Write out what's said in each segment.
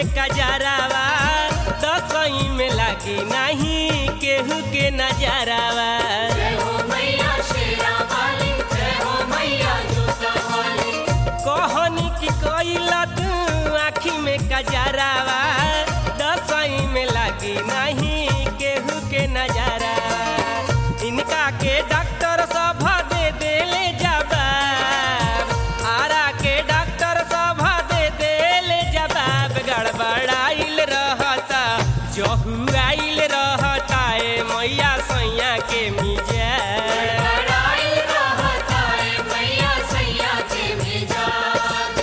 कजरावा दसई में लागी नहीं केहू के नजरावा जय हो मैया शेरा वाली जय हो मैया जोता वाली कहनी की कैला तू आँखी में कजरावा दसई में लागी नहीं केहू के नजरावा इनका के डॉक्टर सब दे देले जवाब आरा के डॉक्टर सब दे देले जवाब गड़बड़ाइल रहता जहुआइल रहता ए मैया सैया के मिजाज लड़ाई रहता है मैया सैया के मिजाज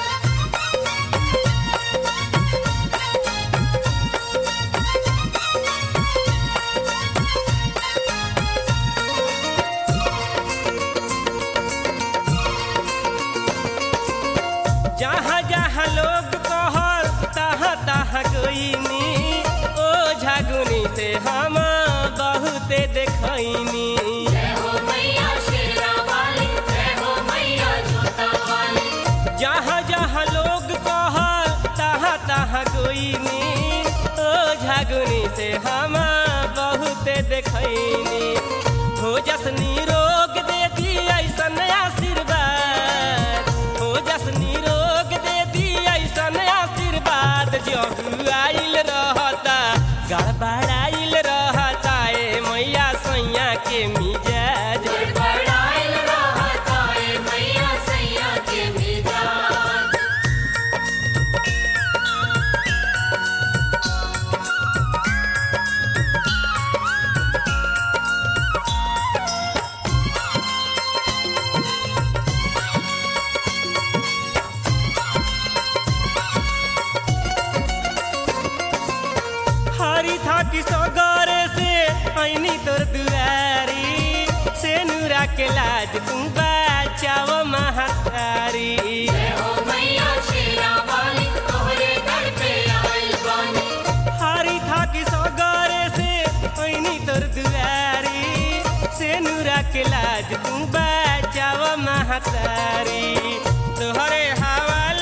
जहाँ जहाँ लोग कहल तहाँ तहाँ गईनी ओ झगुनी से हम बहुते देखनी जय हो मैया शेरा वाली जय हो मैया जोता वाली जहाँ जहाँ लोग कहल तहाँ तहाँ गईनी ओ झगुनी से हम बहुते देखनी हो जसनी रोग दे दी ऐसन आशीर्वाद हो जसनी रोग दे दी ऐसन आशीर्वाद जब आइल रहता गड़बड़ाइल रहता ए मैया सैया के मिजाज लड़ाई रहता है मैया सैया के मिजाज हरी था कि सगरे से ऐनी तोर दुआरी से नूरा के लाज तू बचाव महातारी जय हो मैया शेरा वाली तोहरे दर पे आई बानी हरी था कि सगरे से ऐनी तोर दुआरी से नूरा के लाज तू बचाव महातारी तोहरे हवाले